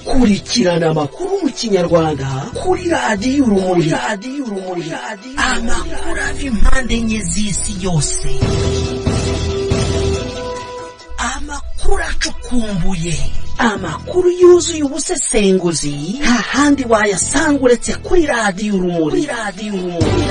kurikirana amakuru mu kinyarwanda kuri radiyo urumuri radiyo urumuri amakuru ava impande enye z'isi yose amakuru acukumbuye amakuru yuzuye ubusesenguzi nta handi wayasanga uretse kuri radiyo urumuri kuri radiyo urumuri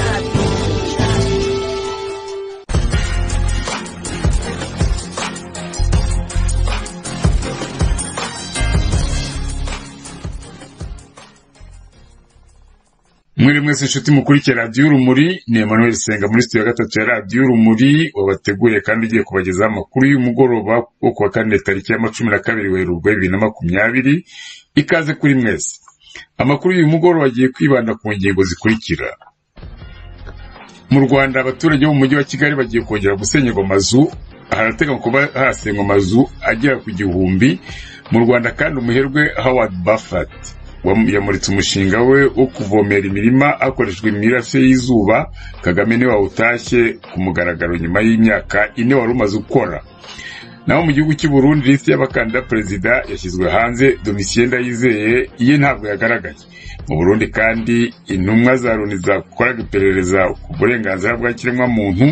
mwere mwese inshuti mukurikiye radiyo urumuri ni Emmanuel Senga muri studio ya gatatu ya radiyo urumuri wabateguriye kandi ugiye kubagezaho amakuru y'umugoroba wo kuwa kane tariki ya cumi na kabiri werurwe bibiri na makumyabiri ikaze kuri mwese amakuru y'uyu mugoroba agiye kwibanda ku ngingo zikurikira mu rwanda abaturage bo mu mujyi wa kigali bagiye kongera gusenyerwa amazu harateganywa kuba harasengwa amazu agera ku gihumbi mu rwanda kandi umuherwe howard buffett yamuritse umushinga we wo kuvomera imirima hakoreshejwe imirase y'izuba kagame niwe wawutashye ku mugaragaro nyuma y'imyaka ine wari umaze gukora naho mu gihugu cy'i Burundi lisiti y'abakandida perezida yashyizwe hanze domitiyeni ndayizeye ye ntabwo yagaragaye mu burundi kandi intumwa za loni zakoraga iperereza ku burenganzira bwa kiremwamuntu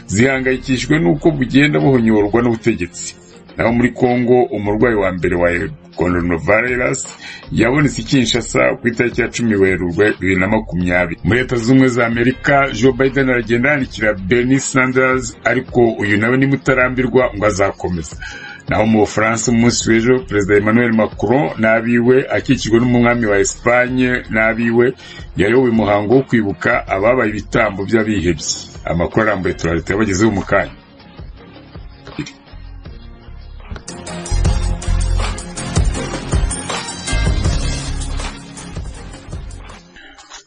zihangayikishijwe n'uko bugenda buhonyorwa n'ubutegetsi naho muri congo umurwayi wa mbere wa coronavirus yabonetse i kinshasa ku itariki ya cumi werurwe bibiri na makumyabiri muri leta z'ubumwe za amerika joe biden aragenda yandikira bernie sanders ariko uyu nawe nimutarambirwa ngo azakomeza naho mu bufaransa umunsi w'ejo perezida emmanuel macron n'abiwe akikijwe n'umwami wa esipanye n'abiwe yayoboye umuhango wo kwibuka ababaye ibitambo by'abihebye amakuru arambuye turareta yabagezeho mu kanya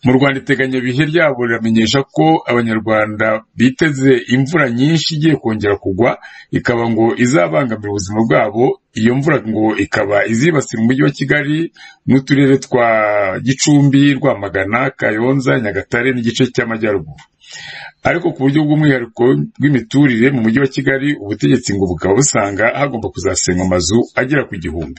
mu rwanda iteganyabihe ryabo riramenyesha ko abanyarwanda biteze imvura nyinshi igiye kongera kugwa ikaba ngo izabangamira ubuzima bwabo iyo mvura ngo ikaba izibasira umujyi wa kigali n'uturere twa gicumbi rwamagana kayonza nyagatare n'igice cy'amajyaruguru ariko ku buryo bw'umwihariko bw'imiturire mu mujyi wa kigali ubutegetsi ngo bukaba busanga hagomba kuzasenywa amazu agera ku gihumbi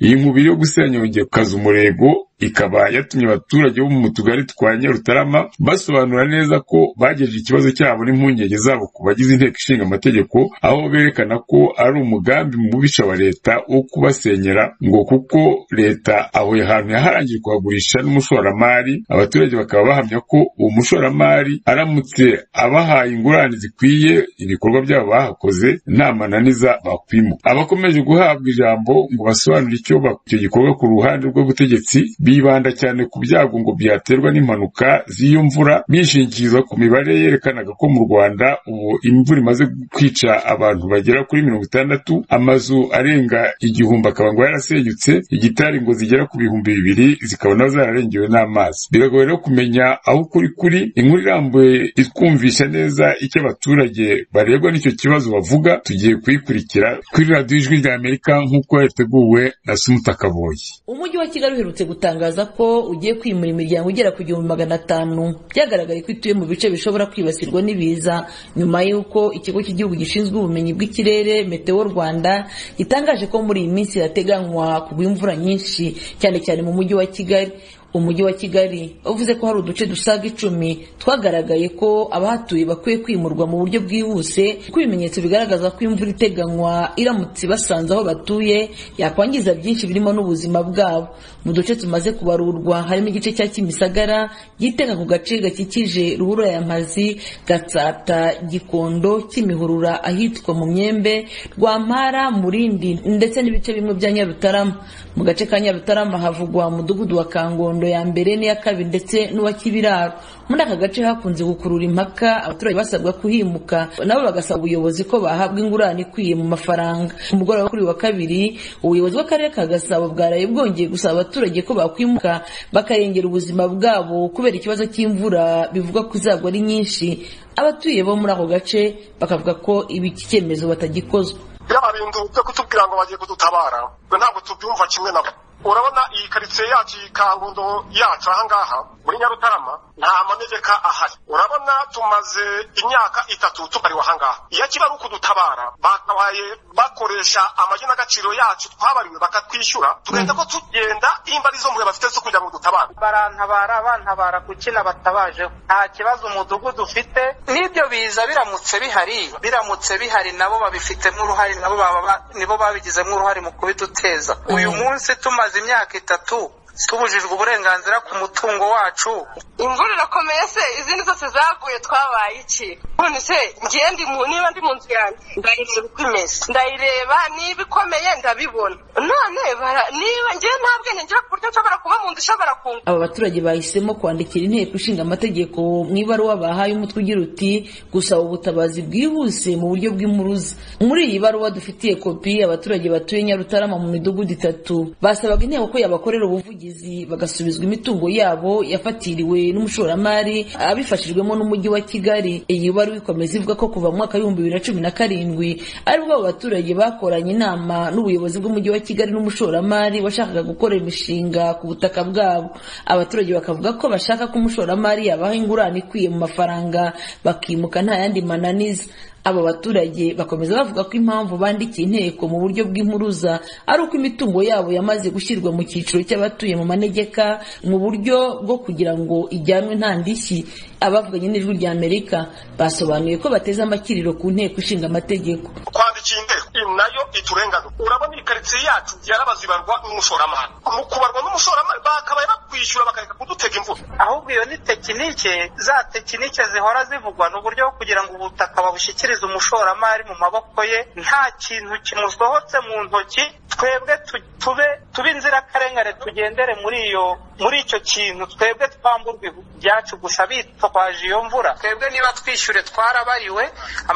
iyi nkubiri yo gusenya yongekaza umurego ikaba yatumye abaturage bo mu tugari twa nyarutarama basobanura neza ko bagejeje ikibazo cyabo n'impungenge zabo ku bagize inteko ishinga amategeko aho berekana ko ari umugambi mubisha wa leta wo kubasenyera ngo kuko leta aho ahantu yaharangiye kuhagurisha n'umushoramari abaturage bakaba bahamya ko uwo mushoramari aramutse abahaye ingurane zikwiye ibikorwa byabo bahakoze nta mananiza bakwimuka abakomeje guhabwa ijambo ngo basobanure icyo icyo gikorwa ku ruhande rw'ubutegetsi bibanda cyane ku byago ngo byaterwa n'impanuka z'iyo mvura bishingikiriza ku mibare yerekanaga ko mu rwanda ubu imvura imaze kwica abantu bagera kuri mirongo itandatu amazu arenga igihumbi akaba ngo yarasenyutse igitari ngo zigera ku bihumbi bibiri zikabona zararengewe n'amazi biragoye no kumenya aho ukuri kuri inkuru irambuye itwumvisha neza icyo abaturage barebwa n'icyo kibazo bavuga tugiye kuyikurikira kuri radiyo ijwi rya amerika nk'uko yateguwe na sumuta kaboyi umujyi wa kigali uherutse gutangaza ko ugiye kwimura imiryango igera ku gihumbi magana atanu byagaragaye ko ituye mu bice bishobora kwibasirwa n'ibiza nyuma y'uko ikigo cy'igihugu gishinzwe ubumenyi bw'ikirere meteo rwanda gitangaje ko muri iyi minsi hateganywa kugwa imvura nyinshi cyane cyane mu mujyi wa kigali umujyi wa kigali uvuze ko hari uduce dusaga icumi twagaragaye ko abahatuye bakwiye kwimurwa mu buryo bwihuse kuko ibimenyetso bigaragaza ko imvura iteganywa iramutse ibasanze aho batuye yakwangiza byinshi birimo n'ubuzima bwabo mu duce tumaze kubarurwa harimo igice cya kimisagara gitega ku gace gakikije ruhurura ya mazi gatsata gikondo kimihurura ahitwa mu myembe rwampara murindi ndetse n'ibice bimwe bya nyarutarama mu gace ka nyarutarama havugwa umudugudu wa kangondo ya mbere n'iya kabiri ndetse n'uwa kibiraro muri aka gace hakunze gukurura impaka abaturage basabwa kuhimuka nabo bagasaba ubuyobozi ko bahabwa ingurane ikwiye mu mafaranga ku mugoroba wo kuri wa kabiri ubuyobozi bw'akarere ka gasabo bwaraye bwongeye gusaba abaturage ko bakwimuka bakarengera ubuzima bwabo kubera ikibazo cy'imvura bivugwa kuzagwa ari nyinshi abatuye bo muri ako gace bakavuga ko ibi cyemezo batagikozwa biriya bintu byo kutubwira ngo bagiye kudutabara ntabwo tubyumva kimwe nabo urabona iyi karitsiye yacu iyi karundo yacu ahangaha muri nyarutarama nta manegeka ahari urabona tumaze imyaka itatu tubariwe ahangaha iyo kiba ari ukudutabara bakabaye bakoresha amagina agaciro yacu twabariwe bakatwishyura tugenda ko tugenda imba arizo mbuga bafite zo kugira ngo dutabare barantabara bantabara kuki nabatabajeho nta kibazo umudugudu ufite n'ibyo biza biramutse bihari biramutse bihari nabo babifitemo uruhare nabo baba- nibo babigizemo uruhare mu kubiduteza uyu munsi tumaze imyaka itatu tubujijwe uburenganzira ku mutungo wacu imvura irakomeye se izindi zose zaguye twabaye iki none se ngiye ndi mu niba ndi mu nzu yanjye ndayireba uko imeze ndayireba niba ikomeye ndabibona none bara- niba ngiye nta bwenge ngira ku buryo nshobora kuba mu nzu ishobora kunga aba baturage bahisemo kwandikira inteko ishinga amategeko mu ibaruwa bahaye umutwe ugira uti gusaba ubutabazi bwihuse mu buryo bw'impuruza muri iyi baruwa dufitiye kopi abaturage batuye nyarutarama mu midugudu itatu basabaga inteko ko yabakorera ubuvugizi bagasubizwa imitungo yabo yafatiriwe n'umushoramari abifashijwemo n'umujyi wa kigali iyi baruwa ikomeza ivuga ko kuva mu mwaka w'ibihumbi bibiri na cumi na karindwi aribwo abo baturage bakoranye inama n'ubuyobozi bw'umujyi wa kigali n'umushoramari washakaga gukorera imishinga ku butaka bwabo abaturage bakavuga ko bashaka ko umushoramari yabaha ingurane ikwiye mu mafaranga bakimuka nta yandi mananiza abo baturage bakomeza bavuga ko impamvu bandikiye inteko mu buryo bw'impuruza ari uko imitungo yabo yamaze gushyirwa mu cyiciro cy'abatuye mu manegeka mu buryo bwo kugira ngo ijyanwe nta ndishyi abavuganye n'ijwi rya amerika basobanuye ko bateze amakiriro ku nteko ishinga amategeko kwandikira inteko iyi nayo iturengana urabona iyi karitsiye yacu yarabazibarwa n'umushoramari mu kubarwa n'umushoramari bakabaye bakwishyura bakareka kudutega imvura ahubwo iyo ni tekinike za tekinike zihora zivugwa ni uburyo bwo kugira ngo ubutaka babushyikirize umushoramari mu maboko ye nta kintu kimusohotse mu ntoki twebwe tu- tube tube inzirakarengane tugendere muri iyo muri icyo kintu twebwe twamburwa ibyacu gusa bitwaje iyo mvura twebwe niba twishyure twarabariwe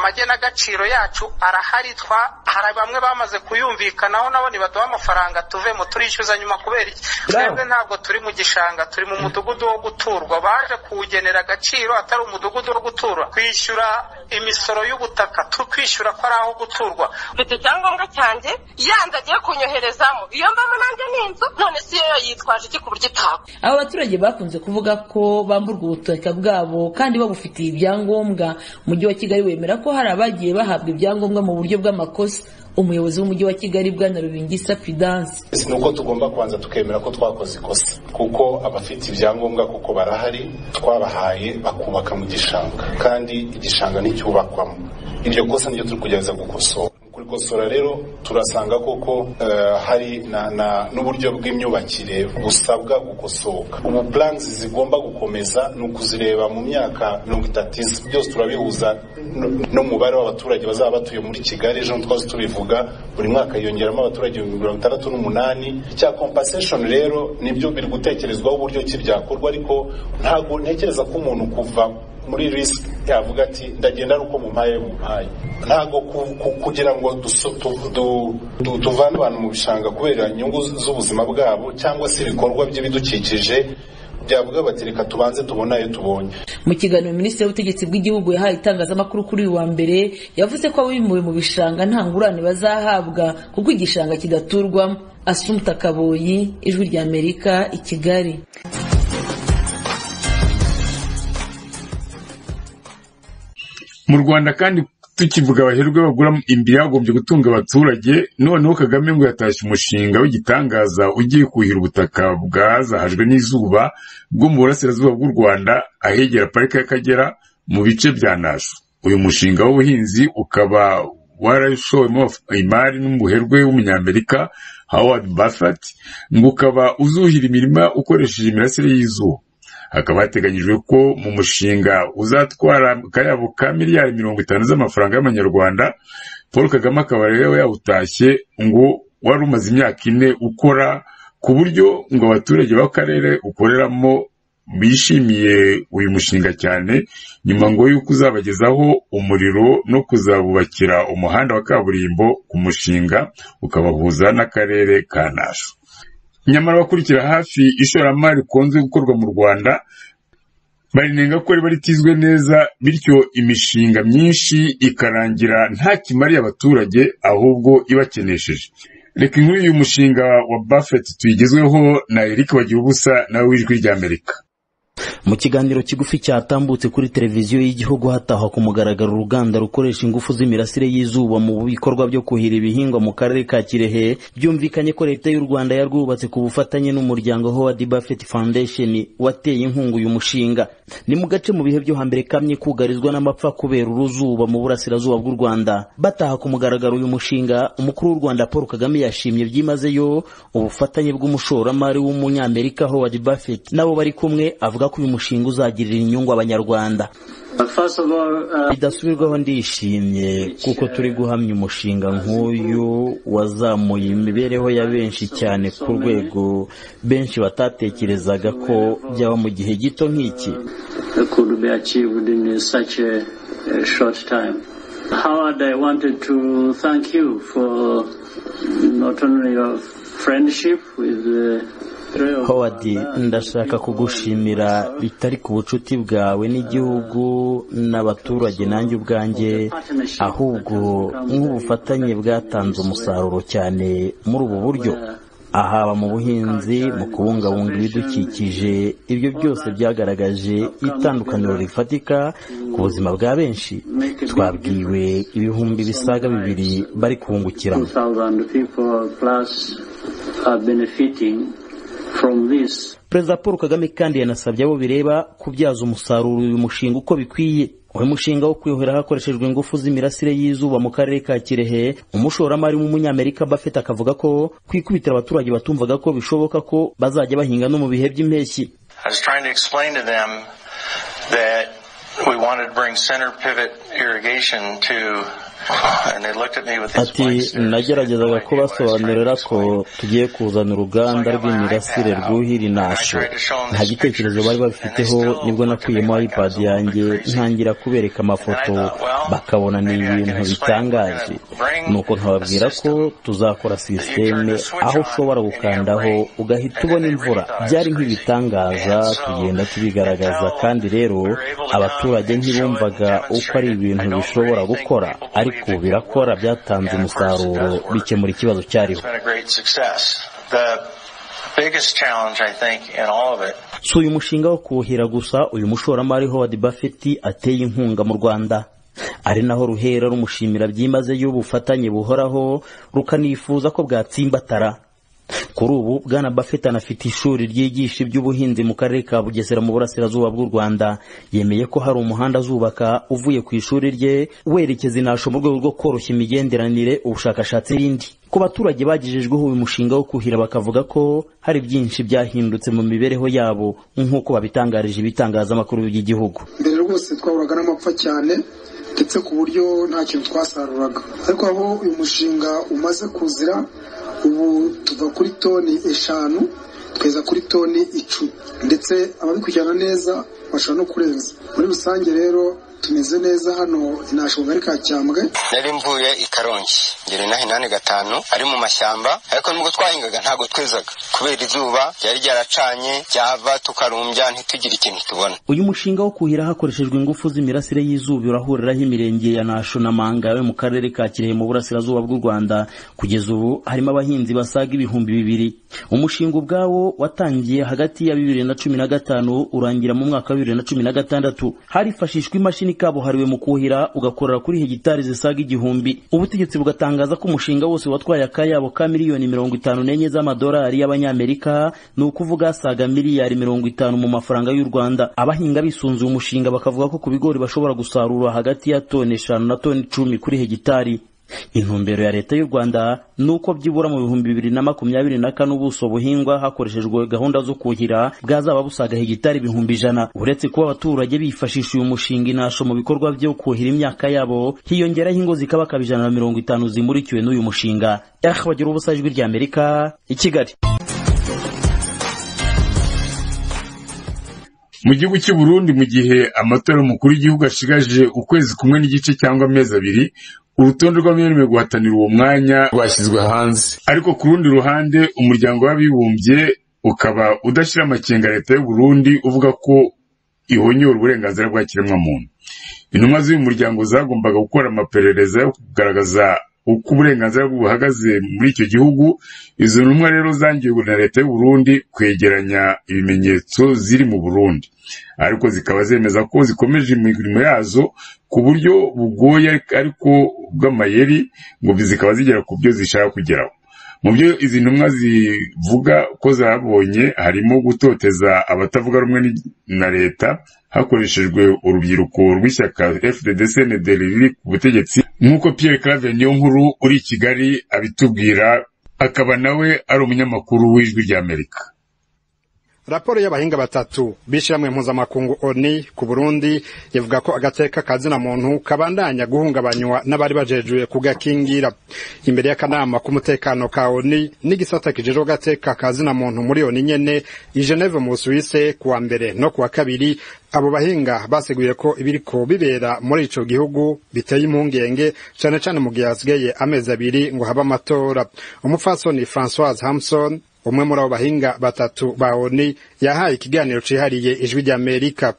amagenagaciro yacu arahari twa hari bamwe bamaze kuyumvikanaho nabo nibaduha amafaranga tuvemo turishyuza nyuma kubera iki twebwe ntabwo turi mu gishanga turi mu mudugudu wo guturwa baje kuwugenera agaciro atari umudugudu wo guturwa kwishyura imisoro y'ubutaka tukwishyura ko ari aho guturwa mfite icyangombwa cyanjye yanze agiye kunyoherezamo iyo mbamo nanjye ni inzu none si yo yitwaje iki ku buryo itaba aba baturage bakunze kuvuga ko bamburwa ubutaka bwabo kandi babufitiye ibyangombwa umujyi wa kigali wemera ko hari abagiye bahabwa ibyangombwa mu buryo bw'amakosa umuyobozi w'umujyi wa kigali bwana rubingisa fidanse ni uko tugomba kubanza tukemera ko twakoze ikosa kuko abafite ibyangombwa kuko barahari twabahaye bakubaka mu gishanga kandi igishanga nticyubakwamo iryo kosa niryo turi kugerageza gukosora Mu kurikosora rero turasanga koko eh, hari na- na- n'uburyo bw'imyubakire busabwa gukosoka ubu plans zigomba gukomeza ni ukuzireba mu myaka mirongo itatu iza byose turabihuza n- n'umubare w'abaturage bazaba batuye muri kigali ejo ntitwazi tubivuga buri mwaka yiyongeramo abaturage ibihumbi mirongo itandatu n'umunani icya compensation rero nibyo biri gutekerezwaho uburyo ki byakorwa ariko ntabwo ntekereza ko umuntu kuva muri risk yavuga ati ndagenda ari uko mumpaye mumpaye ntabwo ku- ku- kugira ngo duso- tu- du- du- tuvane abantu mu bishanga kubera inyungu z'ubuzima bwabo cyangwa se ibikorwa by'ibidukikije byavuga bati reka tubanze tubone ayo tubonye mu kiganiro minisitiri w'ubutegetsi bw'igihugu yahaye itangazamakuru kuri uyu wa mbere yavuze ko abimuwe mu bishanga nta ngurane bazahabwa kuko igishanga kidaturwamo asumta kaboyi ijwi rya amerika i kigali mu rwanda kandi tukivuga abaherwe bagura imbi yagombye gutunga abaturage noneho kagame ngo yatashye umushinga w'igitangaza ugiye kuhira ubutaka bwazahajwe n'izuba bwo mu burasirazuba bw'u rwanda ahegera parike y'akagera mu bice bya nasho uyu mushinga w'ubuhinzi ukaba warashowemo imari n'umuherwe w'umunyamerika howard buffett ngo ukaba uzuhira imirima ukoresheje imirasire y'izuba hakaba hateganyijwe ko mu mushinga uzatwara akayabo ka miliyari mirongo itanu z'amafaranga y'amanyarwanda paul kagame akaba rero yawutashye ngo wari umaze imyaka ine ukora ku buryo ngo abaturage b'akarere ukoreramo bishimiye uyu mushinga cyane nyuma ngo yuko uzabagezaho umuriro no kuzabubakira umuhanda wa kaburimbo ku mushinga ukabahuza n'akarere ka nasho nyamara abakurikira hafi ishoramari rikunze gukorwa mu rwanda barinenga ko riba ritizwe neza bityo imishinga myinshi ikarangira nta kimariye abaturage ahubwo ibakenesheje reka inkuru y'uyu mushinga wa buffett tuyigezweho na eric bagira ubusa nawe w'ijwi ry'amerika mu kiganiro kigufi cyatambutse kuri televiziyo y'igihugu hatahwa ku mugaragaro uruganda rukoresha ingufu z'imirasire y'izuba mu bikorwa byo kuhira ibihingwa mu karere ka kirehe byumvikanye ko leta y'u rwanda yarwubatse ku bufatanye n'umuryango howard buffett foundation wateye inkunga uyu mushinga ni mu gace mu bihe byo hambere kamye kugarizwa n'amapfa kubera uruzuba mu burasirazuba bw'u rwanda bataha ku mugaragaro uyu mushinga umukuru w'u rwanda paul kagame yashimye byimazeyo ubufatanye bw'umushoramari w'umunyamerika howard buffett nabo bari kumwe avuga ko uyu mushinga uzagirira inyungu abanyarwanda bidasubirwaho ndishimye kuko turi guhamya umushinga nk'uyu wazamuye imibereho ya benshi cyane ku rwego benshi batatekerezaga ko byaba mu gihe gito nk'iki Howard, I wanted to thank you for not only your friendship with the howard ndashaka kugushimira bitari ku bucuti bwawe n'igihugu n'abaturage nanjye ubwanjye ahubwo nk'ubufatanye bwatanze umusaruro cyane muri ubu buryo ahaba mu buhinzi mu kubungabunga ibidukikije ibyo byose byagaragaje itandukaniro rifatika ku buzima bwa benshi twabwiwe ibihumbi bisaga bibiri bari kubungukiramo perezida paul kagame kandi yanasabye abo bireba kubyaza umusaruro uyu mushinga uko bikwiye uyu mushinga wo kwiyuhira hakoreshejwe ingufu z'imirasire y'izuba mu karere ka kirehe umushoramari w'umunyamerika bafite akavuga ko kwikubitira abaturage batumvaga ko bishoboka ko bazajya bahinga no mu bihe by'impeshyi ati nageragezaga kubasobanurira ko tugiye kuzana uruganda rw'imirasire rwuhira inasho nta gitekerezo bari babifiteho nibwo nakuyemo ipadi yanjye ntangira kubereka amafoto bakabona ni ibintu bitangaje nuko nkababwira ko tuzakora sisiteme aho ushobora gukandaho ugahita ubona imvura byari nk'ibitangaza tugenda tubigaragaza kandi rero abaturage ntibumvaga uko ari ibintu bishobora gukora ariko birakora byatanze umusaruro bikemura ikibazo cyariho si uyu mushinga wo kuwuhira gusa uyu mushoramari howard buffett ateye inkunga mu rwanda ari naho ruhera rumushimira byimazeyo ubufatanye buhoraho rukanifuza ko bwatsimbatara kuri ubu bwana buffett anafite ishuri ryigisha iby'ubuhinzi mu karere ka bugesera mu burasirazuba bw'u rwanda yemeye ko hari umuhanda azubaka uvuye ku ishuri rye werekeza inasho mu rwego rwo koroshya imigenderanire ubushakashatsi n'ibindi ku baturage bagejejweho uyu mushinga wo kuhira bakavuga ko hari byinshi byahindutse mu mibereho yabo nk'uko babitangarije ibitangazamakuru by'igihugu mbere rwose twahuraga n'amapfa cyane ndetse ku buryo nta kintu twasaruraga ariko aho uyu mushinga umaze kuzira ubu tuva kuri toni eshanu tweza kuri toni icumi ndetse ababikurikirana neza bashobora no kurenza muri rusange rero tumeze neza hano inashoboka ari ka cyambwe nari mvuye i karongi ngera inaha inani gatanu ari mu mashyamba ariko nubwo twahingaga ntabwo twezaga kubera izuba ryari ryaracanye ryava tukarumbya ntitugire ikintu tubona uyu mushinga wo kuhira hakoreshejwe ingufu z'imirasire y'izuba urahuriraho imirenge ya nasho na mangawe mu karere ka kirehe mu burasirazuba bw'u rwanda kugeza ubu harimo abahinzi basaga ibihumbi bibiri umushinga ubwawo watangiye hagati ya bibiri na cumi na gatanu urangira mu mwaka wa bibiri na cumi na gatandatu harifashishwa imashini imashini kabuhariwe mu kuhira ugakorera kuri hegitari zisaga igihumbi ubutegetsi bugatangaza ko umushinga wose watwaye akayabo ka miliyoni mirongo itanu n'enye z'amadolari y'abanyamerika ni ukuvuga asaga miliyari mirongo itanu mu mafaranga y'u rwanda abahinga bisunzuye umushinga bakavuga ko ku bigori bashobora gusarura hagati ya toni eshanu na toni icumi kuri hegitari intumbero ya leta y'u rwanda ni uko byibura mu bihumbi bibiri na makumyabiri na kane ubuso buhingwa hakoreshejwe gahunda zo kuhira bwazaba busaga hegitari ibihumbi ijana uretse kuba abaturage bifashisha uyu mushinga inasho mu bikorwa byo kuhira imyaka yabo hiyongeraho ingo zikaba akaba ijana na mirongo itanu zimurikiwe n'uyu mushinga ehe bagira ubusa ijwi ry'amerika i kigali mu gihugu cy'u Burundi mu gihe amatora y'umukuru w'igihugu ashigaje ukwezi kumwe n'igice cyangwa amezi abiri urutonde rw'abemerewe guhatanira uwo mwanya rwashyizwe hanze ariko ku rundi ruhande umuryango w'abibumbye ukaba udashyira amakenga leta y'u Burundi uvuga ko ihonyora uburenganzira bwa kiremwamuntu intumwa z'uyu muryango zagombaga gukora amaperereza yo kugaragaza uko uburenganzira buhagaze muri icyo gihugu izo ntumwa rero zangiwe na leta y'u Burundi kwegeranya ibimenyetso ziri mu Burundi ariko zikaba zemeza ko zikomeje imirimo yazo ku buryo bugoye ariko bw'amayeri ngo zikaba zigera ku byo zishaka kugeraho mu byo izi ntumwa zivuga ko zabonye harimo gutoteza abatavuga rumwe na leta hakoreshejwe urubyiruko rw'ishyaka fddc riri ku butegetsi nk'uko pierre clave nkuru uri i kigali abitubwira akaba nawe ari umunyamakuru w'ijwi ry'amerika raporo y'abahinga batatu b'ishyirahamwe mpuzamakungu oni ku burundi ivuga ko agateka ka muntu kabandanya guhungabanywa n'abari bajejuye kugakingira imbere y'akanama k'umutekano ka oni n'igisata kijejwe agateka ka muntu muri oni nyene i geneve mu busuwise kuwa mbere no kuwa kabiri abo bahinga baseguye ko ibiriko bibera muri ico gihugu biteye impungenge cane cane mu gihe hasigaye amezi abiri ngo habe amatora umupfasoni francoise hamson umwe muri abo bahinga batatu ba oni yahaye ikiganiro cihariye ijwi ry'amerika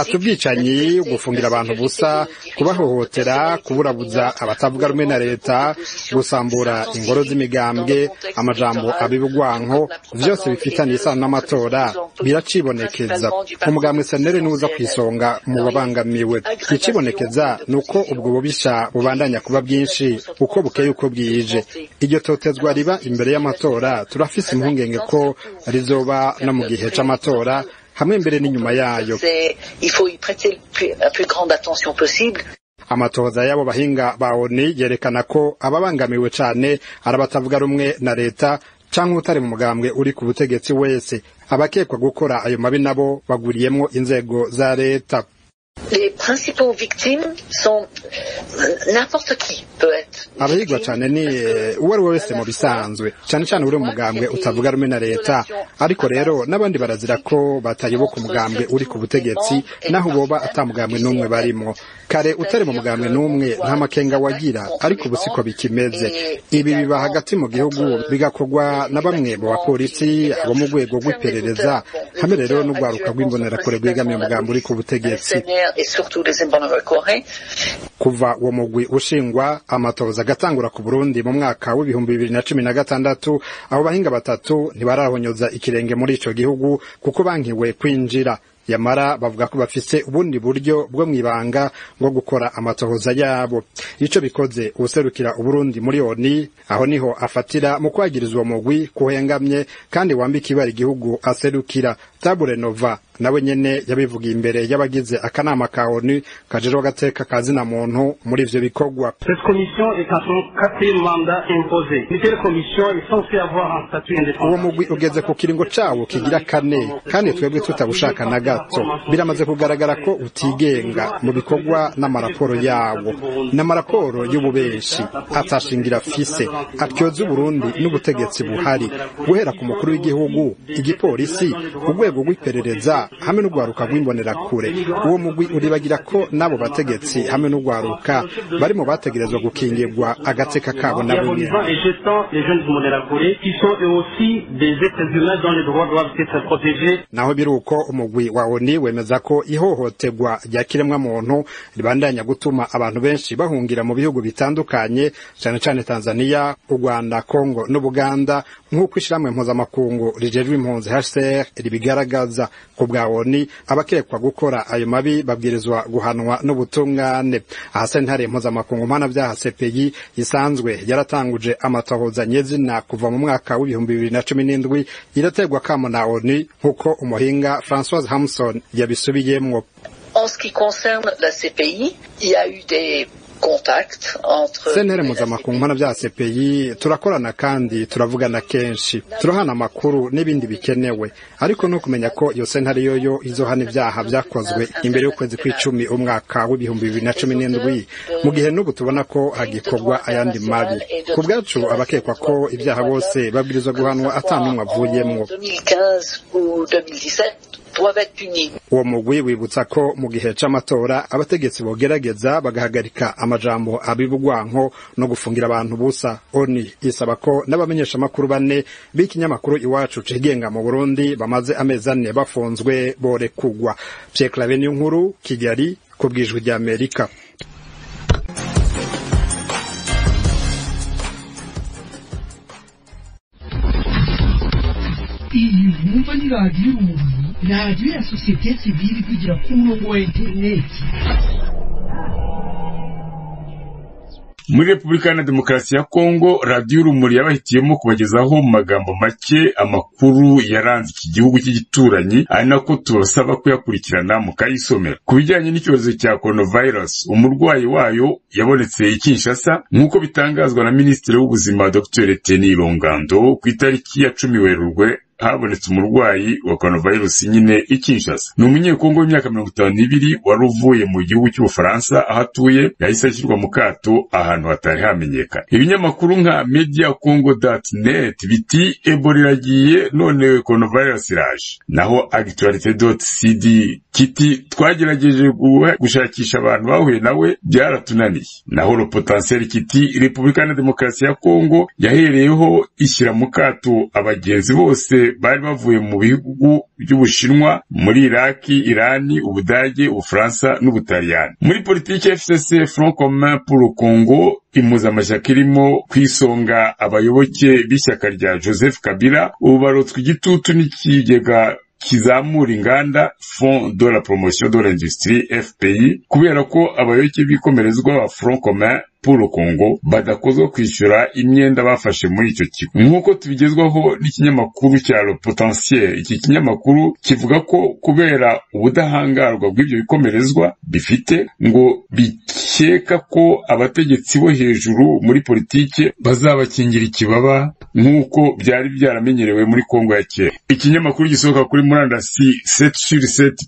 ati ubwicanyi gufungira abantu busa kubahohotera kuburabuza abatavuga rumwe na leta gusambura ingoro z'imigambwe amajambo abibugwanko vyose bifitaniye isano n'amatora biracibonekeza umugambwe senere niwuza ku isonga mu babangamiwe ikibonekeza ni uko ubwo bubisha bubandanya kuba bwinshi uko bukeye uko bwije iryo totezwa riba imbere y'amatora turafise impungenge ko rizoba no mu gihe c'amatora hamwe mbere n'inyuma yayo amatohoza y'abo bahinga ba oni yerekana ko ababangamiwe cane ari abatavuga rumwe na leta canke utari mu mugambwe uri ku butegetsi wese abakekwa gukora ayo mabi nabo baguriyemwo inzego za leta abahigwa cyane ni uwo ari we wese mu bisanzwe cyane cyane uri umugambwe utavuga rumwe na leta ariko rero n'abandi barazira ko batayoboka umugambwe uri ku butegetsi naho boba atamugambwe n'umwe barimo kare utari mu mugambwe n'umwe nta makenga wagira ariko ubu siko bikimeze ibi biba hagati mu gihugu bigakorwa na bamwe mu bapolisi abo mu rwego rw'iperereza hamwe rero n'urwaruka rw'imbonerakure rwegamiye umugambi uri ku butegetsi kuva uwo mugwi ushingwa amatoza agatangura ku burundi mu mwaka w'ibihumbi bibiri na cumi na gatandatu abo bahinga batatu ntibarahonyoza ikirenge muri ico gihugu kuko bankiwe kwinjira yamara bavuga ko bafise ubundi buryo bwo mwibanga bwo gukora amatohoza yabo ico bikoze userukira uburundi muri oni aho niho afatira mu kwagiriza uwo mugwi kuhengamye kandi wambika ibara igihugu aserukira tabure nova nawe nyene yabivugiye imbere y'abagize akanama ka onu kajejeho agateka ka muntu muri ivyo bikorwa uwo mugwi ugeze ku kiringo cawo kigira kane kandi twebwe tutabushaka na gato biramaze kugaragara ko utigenga mu bikorwa n'amaraporo yawo n'amaraporo y'ububeshi atashingira fise atyoza uburundi n'ubutegetsi buhari guhera ku mukuru w'igihugu igipolisi urwego rw'iperereza hamwe n'urwaruka rw'imbonerakure uwo mugwi uribagira ko n'abo bategetsi hamwe n'urwaruka bari mu bategerezwa gukingirwa agateka kabo na bumwe naho biri uko umugwi wa oni wemeza ko ihohoterwa rya kiremwamuntu ribandanya gutuma abantu benshi bahungira mu bihugu bitandukanye cyane cyane tanzania u rwanda kongo n'ubuganda nk'uko ishyirahamwe mpuzamakungu rijejwe impunzi hcr ribigaragaza ku bwa oni abakekwa gukora ayo mabi babwirizwa guhanwa n'ubutungane aha sentare mpuzamakungu mpanabyaha cpi isanzwe yaratanguje amatohoza nyezina kuva mu mwaka w'ibihumbi bibiri na cumi n'indwi iraterwa kamo na oni nk'uko umuhinga francoise hamson yabisubiyemwo En ce qui concerne la CPI, il y a eu des sentere mpuzamakungu mpano bya cpi turakorana kandi turavugana kenshi turahana amakuru n'ibindi bikenewe ariko no kumenya ko iyo sentare yoyo izohana ibyaha byakozwe imbere y'ukwezi kw'icumi umwaka w'ibihumbi bibiri na cumi n'indwi mu gihe n'ubu tubona ko hagikorwa ayandi mabi ku bwacu abakekwa ko ibyaha bose babwirizwa guhanwa atanumwe avuyemwo uwo mugwi wibutsa ko mu gihe c'amatora abategetsi bogerageza bagahagarika amajambo abibugwanko no gufungira abantu busa oni isaba ko n'abamenyeshamakuru bane b'ikinyamakuru iwacu cigenga mu burundi bamaze amezi ane bafunzwe borekugwa pierre clave nkuru kigali ku bw'ijwi ry'amerika ni radiyo urumuri radiyo ya sosiyete sivili ivugira ku murongo wa interineti muri repubulika iharanira demokarasi ya kongo radiyo urumuri yabahitiyemo kubagezaho mu magambo make amakuru yaranze iki gihugu cy'igituranyi ari nako tubasaba kuyakurikirana mukayisomera ku bijyanye n'icyorezo cya coronavirus umurwayi wayo yabonetse i kinshasa nk'uko bitangazwa na minisitiri w'ubuzima dr teni rongando ku itariki ya cumi werurwe habonetse umurwayi wa coronavirus nyine i Kinshasa. Ni umunyekongo w'imyaka mirongo itanu n'ibiri wari uvuye mu gihugu cy'Ubufaransa aho atuye yahise ashyirwa mu kato ahantu hatari hamenyekana. Ibinyamakuru nka mediacongo.net biti Ebola iragiye none coronavirus iraje. Naho actualite.cd kiti twagerageje guha- gushakisha abantu bahuye nawe byaratunaniye. Naho le potentiel kiti Repubulika Iharanira Demokarasi ya Kongo yahereyeho ishyira mu kato abagenzi bose bari bavuye mu bihugu by'Ubushinwa muri Iraki, Irani, Ubudage, Ubufaransa n'Ubutaliyani. Muri politiki ya FCC Front Commun pour le Congo impuzamashyaka irimo ku isonga abayoboke b'ishyaka rya Joseph Kabila ubu barotswe igitutu n'ikigega kizamura inganda fond de la promotion de l'industrie fpi kubera ko abayoboke b'ikomerezwa ba front commun pour le congo badakozwa kwishyura imyenda bafashe muri icyo kigo nk'uko tubigezwaho n'ikinyamakuru cya le potentiel iki kinyamakuru kivuga ko kubera ubudahangarwa bw'ibyo bikomerezwa bifite ngo bikeka ko abategetsi bo hejuru muri politike bazabakingira ikibaba nk'uko byari byaramenyerewe muri kongo ya kera ikinyamakuru gisohoka kuri murandasi seti suri seti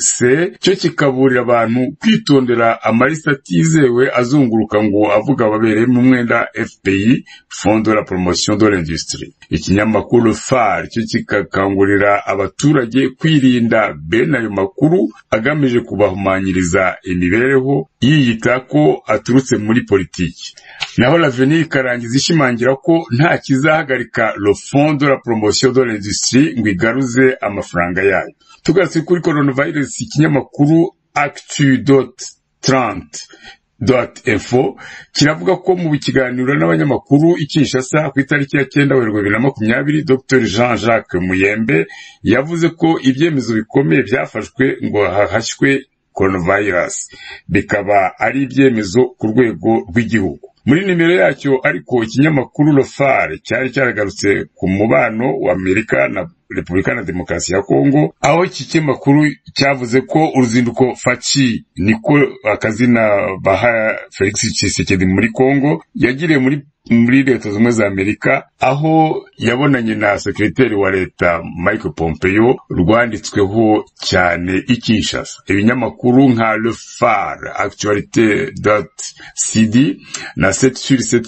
se cyo kikaburira abantu kwitondera amalisa atizewe azunguruka ngo avuga babereyemo umwenda fpi fond de la promotion de l'industrie ikinyamakuru far cyo kigakangurira abaturage kwirinda bene ayo makuru agamije kubahumanyiriza imibereho yiyita ko aturutse muri politiki naho laveni ikarangiza ishimangira ko nta kizahagarika le fond de la promotion de l'industrie ngo igaruze amafaranga yayo tugarutse kuri coronavirus ikinyamakuru actu.30 info kiravuga ko mu kiganiro n'abanyamakuru i Kinshasa ku itariki ya cyenda werurwe bibiri na makumyabiri Dr Jean Jacques Muyembe yavuze ko ibyemezo bikomeye byafashwe ngo hahashywe coronavirus bikaba ari ibyemezo ku rwego rw'igihugu muri nimero yacyo ariko ikinyamakuru rofare cyari cyaragarutse ku mubano wa amerika na repubulika na demokarasi ya kongo aho iki kinyamakuru cyavuze ko uruzinduko faci niko akazina baha felix tshisekedi muri kongo yagiriye muri muri leta zimwe za amerika aho yabonanye na sekreteri wa leta mike pompeo rwanditsweho cyane i kinshasa ibinyamakuru nka le far actualite cd na set sur set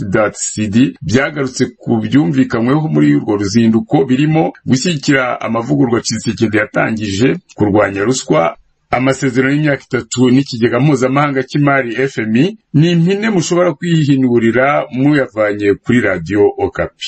cd byagarutse ku byumvikanyweho muri urwo ruzinduko birimo gushyigikira amavugurwa tshisekedi yatangije kurwanya ruswa amasezerano y'imyaka itatu n'ikigega mpuzamahanga cy'imari fmi ni impine mushobora kwihinurira muyavanye kuri radiyo okapi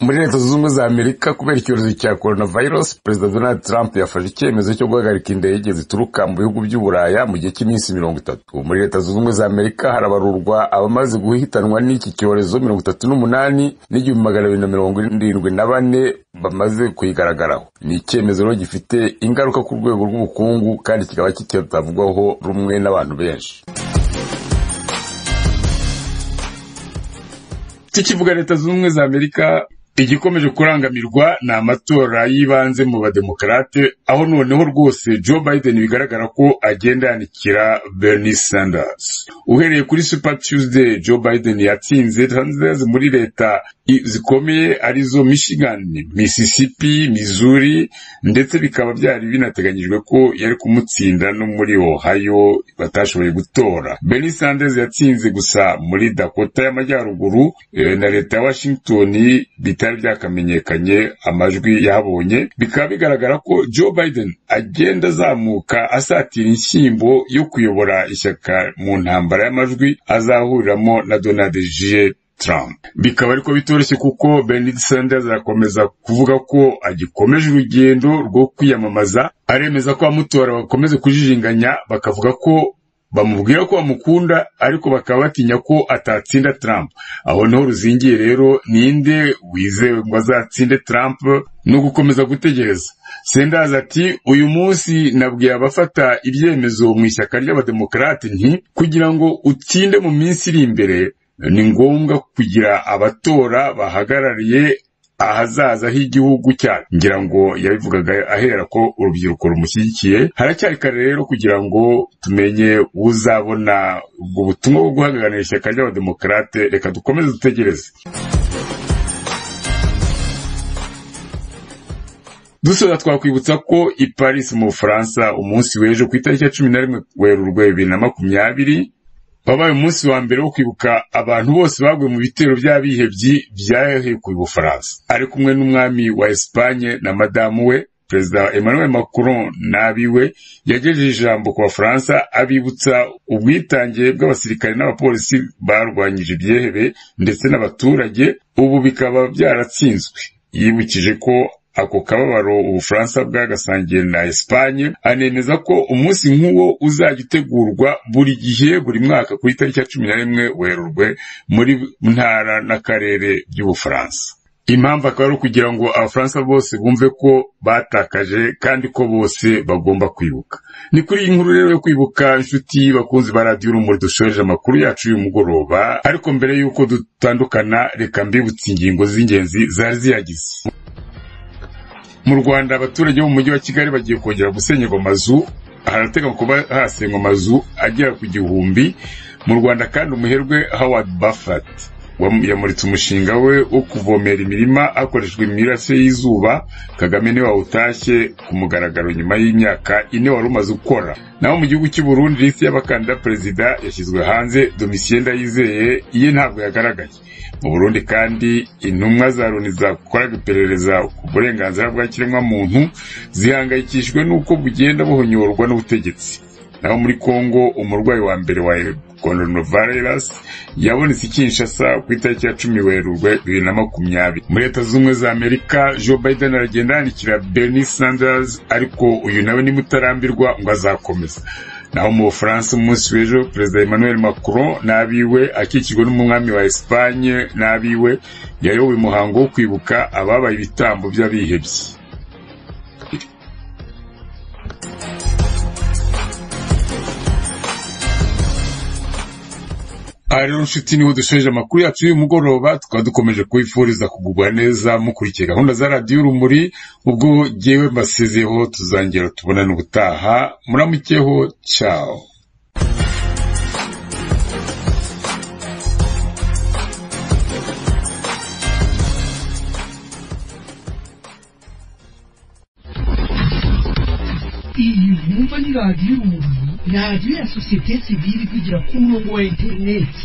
muri leta zunze ubumwe za amerika kubera icyorezo cya coronavirus perezida donald trump yafashe icyemezo cyo guhagarika indege zituruka mu bihugu by'uburaya mu gihe cy'iminsi mirongo itatu muri leta zunze ubumwe za amerika harabarurwa abamaze guhitanwa n'iki cyorezo mirongo itatu n'umunani n'igihumbi magana abiri na mirongo irindwi na bane bamaze kuyigaragaraho ni icyemezo rero gifite ingaruka ku rwego rw'ubukungu kandi kikaba kitatavugwaho rumwe n'abantu benshi tukivuga leta zunze ubumwe za amerika igikomeje kurangamirwa ni amatora y'ibanze mu bademokarate aho noneho rwose joe biden bigaragara ko agenda yanikira bernie sanders uhereye kuri super tuesday joe biden yatsinze sanders muri leta i- zikomeye arizo michigan mississippi missouri ndetse bikaba byari binateganyijwe ko yari kumutsinda no muri ohio batashoboye gutora bernie sanders yatsinze gusa muri dakota y'amajyaruguru eh, na leta ya washington bitari byakamenyekanye amajwi yahabonye bikaba bigaragara ko joe biden agenda azamuka asatira inshyimbo yo kuyobora ishyaka mu ntambara y'amajwi azahuriramo na donald j Trump. Bikaba ariko bitoroshye kuko Bernie Sanders arakomeza kuvuga ko agikomeje urugendo rwo kwiyamamaza, aremeza ko abamutora bakomeze kujijinganya bakavuga ko bamubwira ko bamukunda ariko bakaba batinya ko atatsinda Trump aho niho ruzingiye rero ninde wizewe ngo azatsinde Trump no gukomeza gutegereza sendazi ati uyu munsi nabwiye abafata ibyemezo mu ishyaka ry'abademokarate nti kugira ngo utsinde mu minsi iri imbere ni ngombwa kugira abatora bahagarariye ahazaza h'igihugu cyacu ngira ngo yabivugaga ahera ko urubyiruko rumushyigikiye haracyari kare rero kugira ngo tumenye uzabona ubwo butumwa bwo guhagararira ishyaka ry'abademokarate reka dukomeze dutegereze dusoza twakwibutsa ko i paris mu bufaransa umunsi w'ejo ku itariki ya cumi na rimwe werurwe bibiri na makumyabiri wabaye umunsi wa mbere wo kwibuka abantu bose baguye mu bitero by'abihebyi byahekuye ubufaransa ari kumwe n'umwami wa esipanye na madamu we perezida emmanuel macron n'abiwe yagejeje ijambo ku bafaransa abibutsa ubwitange bw'abasirikare n'abapolisi barwanyije ibyehebe ndetse n'abaturage ubu bikaba byaratsinzwe yibukije ko ako kababaro ubufaransa bwagasangiye na esipanye anemeza ko umunsi nk'uwo uzajya utegurwa buri gihe buri mwaka ku itariki ya cumi na rimwe werurwe muri ntara n'akarere by'ubufaransa impamvu akaba ari ukugira ngo abafaransa bose bumve ko batakaje kandi ko bose bagomba kwibuka ni kuri iyi nkuru rero yo kwibuka inshuti bakunzi ba radiyo urumuri dushoreje amakuru yacu y'uyu mugoroba ariko mbere y'uko dutandukana reka mbibutse ingingo z'ingenzi zari ziyagize mu rwanda abaturage bo mu mujyi wa kigali bagiye kongera gusenyerwa amazu harateganywa kuba hasengwa amazu agera ku gihumbi mu rwanda kandi umuherwe howard buffett yamuritse umushinga we wo kuvomera imirima hakoreshejwe imirasire y'izuba kagame niwe wawutashye ku mugaragaro nyuma y'imyaka ine wari umaze gukora naho mu gihugu cy'u Burundi lisiti y'abakandida perezida yashyizwe hanze domisiyeni ndayizeye iye ntabwo yagaragaye mu burundi kandi intumwa za loni zakoraga iperereza ku burenganzira bwa kiremwamuntu zihangayikishijwe n'uko bugenda buhonyorwa n'ubutegetsi naho muri congo umurwayi wa mbere wa coronavirus yabonetse i kinshasa ku itariki ya cumi werurwe bibiri na makumyabiri muri leta z'ubumwe za amerika joe biden aragenda yandikira bernie sanders ariko uyu nawe nimutarambirwa ngo azakomeza naho mu bufaransa umunsi w'ejo perezida emmanuel macron n'abiwe akikijwe n'umwami wa esipanye n'abiwe yayoboye umuhango wo kwibuka ababaye ibitambo by'abihebye aha rero nshuti niho dushoje amakuru yacu y'uyu mugoroba tukaba dukomeje kubifuriza kugubwa neza mukurikiye gahunda za radiyo urumuri ubwo jyewe mbasezeho tuzongera tubonane ubutaha muramukeho cyawo iyi nkumva ni radiyo urumuri radiyo ya sosiyete sivili kugira ku murongo wa interineti